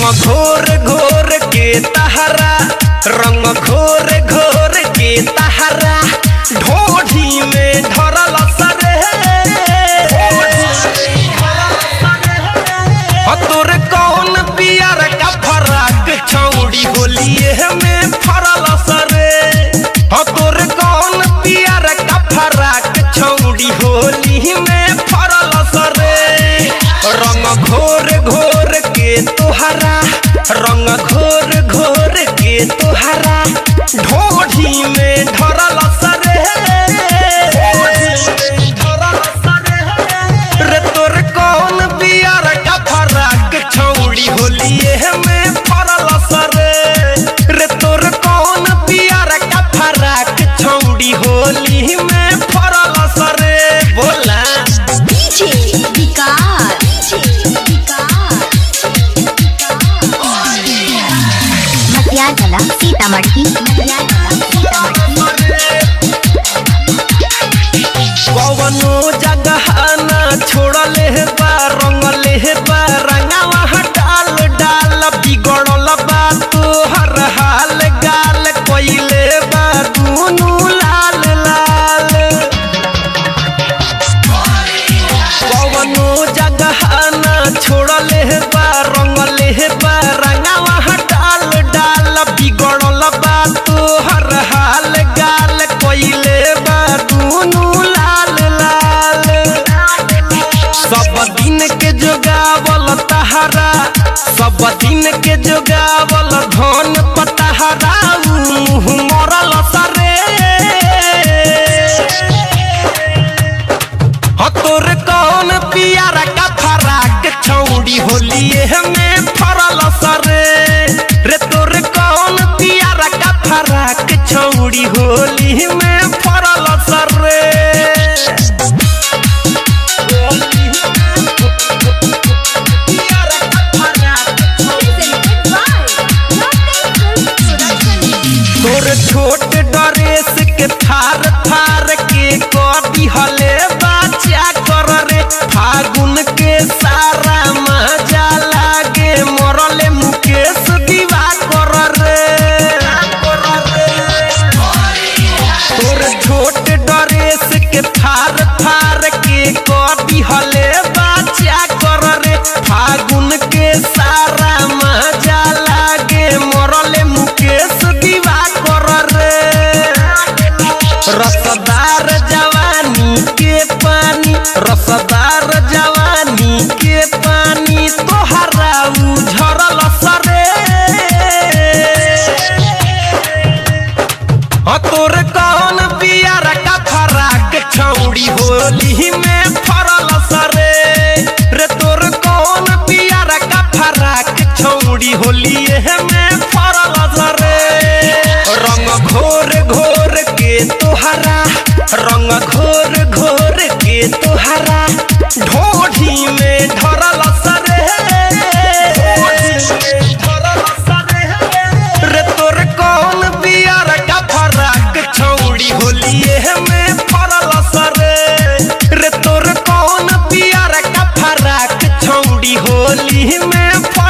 घोर घोर के तहरा रंग घोर घोर के तहरा ढोढ़ी में धरल सरे ह तोर कौन पियर का फराक छौड़ी होलिए में फरल सरे ह तोर कौन पियर का फराक छौड़ी होली में फरल सरे रंग घोर घोर के तोहरा रंग घोर घोर के तोहरा ढोढ़ी में धरल सरे रे तोर कौन बियार का फराक छौड़ी होलिए में फरल सरे रे तोर कौन बियार का फराक छौड़ी होली में फरल सरे बोला डीजे विकास मटिया जला सीतामढ़ी मटिया जला सीतामढ़ी कवनो जगह ना छोड़ले बा रंगले बा रंगावा डाल डाल बिगड़ल बा तोहर हाल गाल कोइले बा दुनू लाल लाल कवनो जगह ना छोड़ले बा रंगले बा रंगावा डाल डाल बिगड़ल बा तोहर हाल गाल कोइले बा दुनू लाल लाल सब दिन के जोगावल तहरा सब दिन के जोगावल धन पतहरा मुँह मरल सरे ह तोर कौन पियारा का फराक छौड़ी होलिए में फरल सरे रे तोर कौन पियारा का फराक छौड़ी होली में फरल सरे पियारा का फराक तोर छोट ड्रेस के थार थार के कटी हले बच्चा कर रे फागुन के सारा मजा लागे मरले मुकेश दीवा कर रे तोर छोट ड्रेस के थार थार के कटी हले बच्चा कर रे फागुन के सारा मजा लागे मरले मुकेश दीवा कर रे रसदार जवानी के पानी रसदार जवानी के पानी तोहरा उझरल सरे ह तोर कौन बियार का फराक छौड़ी होली में फरल सरे रे तोर कौन बियार का फराक छौड़ी होली में फरल सरे रंग घोर घोर के तोहरा रंग घोर घोर के तोहरा ढोढ़ी में धरल सरे रे तोर कौन बियार का फराक छौड़ी होलिए में फरल सरे रे तोर कौन बियार का फराक छौड़ी होली में फरल